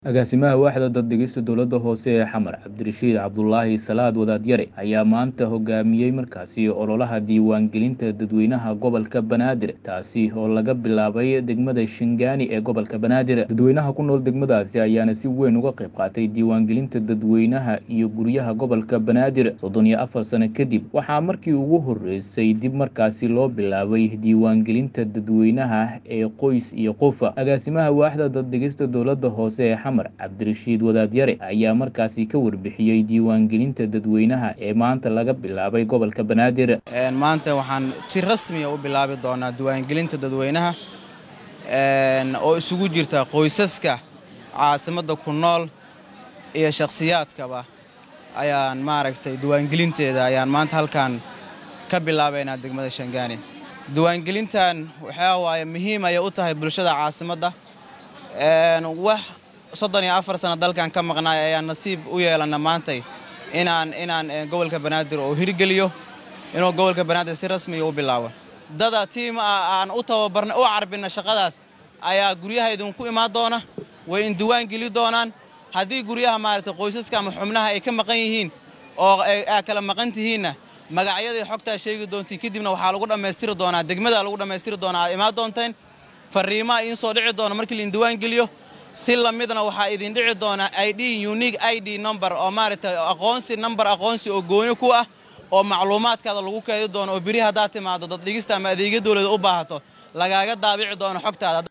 Agaasimaha Waaxda Dad-dhigista Dowladda Hoose ee Xamar, Cabdirashiid Cabdulaahi Salaad Wadaadyare, ayaa maanta hogaamiyey markaasi ololaha diiwaangelinta dadweynaha gobolka Banaadir, taasi oo laga bilaabay degmada Shingaani ee gobolka Banaadir. Dadweynaha ku nool degmadaasi ayaana si weyn uga qayb qaatay diiwaangelinta dadweynaha iyo guryaha gobolka Banaadir. soddon iyo afar sano kadib, waxaa markii ugu horreysay dib markaasi loo bilaabay diiwaangelinta dadweynaha ee qoys iyo qof. Agaasimaha Waaxda Dad-dhigista Dowladda Hoose ee Xamar, Cabdirashiid Wadaadyare, ayaa markaasi ka warbixiyey diiwaangelinta dadweynaha ee maanta laga bilaabay gobolka Banaadir. maanta waxaan si rasmiya u bilaabi doonaa diiwaangelinta dadweynaha oo isugu jirta qoysaska caasimadda ku nool iyo shakhsiyaadkaba ayaan maaragtay diiwaangelinteeda ayaan maanta halkan ka bilaabaynaa degmada Shangaani diiwaangelintan waxaa waaye muhiim ayay u tahay bulshada caasimadda wax soddon iyo afar sano dalkan ka maqnaay ayaan nasiib u yeelana maantay inaan inaan gobolka banaadir oo hirgeliyo inuu gobolka banaadir si rasmiya u bilaabo dada tiim ah aan u tababarna u carbina shaqadaas ayaa guryaha idinku imaan doona way in diiwaan geli doonaan haddii guryaha maaragtay qoysaska ama xubnaha ay ka maqan yihiin oo aa kala maqan tihiinna magacyadii xogtaa sheegi doontiin kadibna waxaa lagu dhammaystiri doonaa degmada lagu dhammaystiri doonaa aad imaan doonteen fariimaha idiin soo dhici doona markii lain diiwaan geliyo si lamidna waxaa idin dhici doonaa id unique id number oo maaragtay aqoonsi number aqoonsi oo gooni ku ah oo macluumaadkaada lagu keedi doono oo beri haddaad timaado daddhigista ama adeegya dowlada u baahato lagaaga daabici doono xogtaada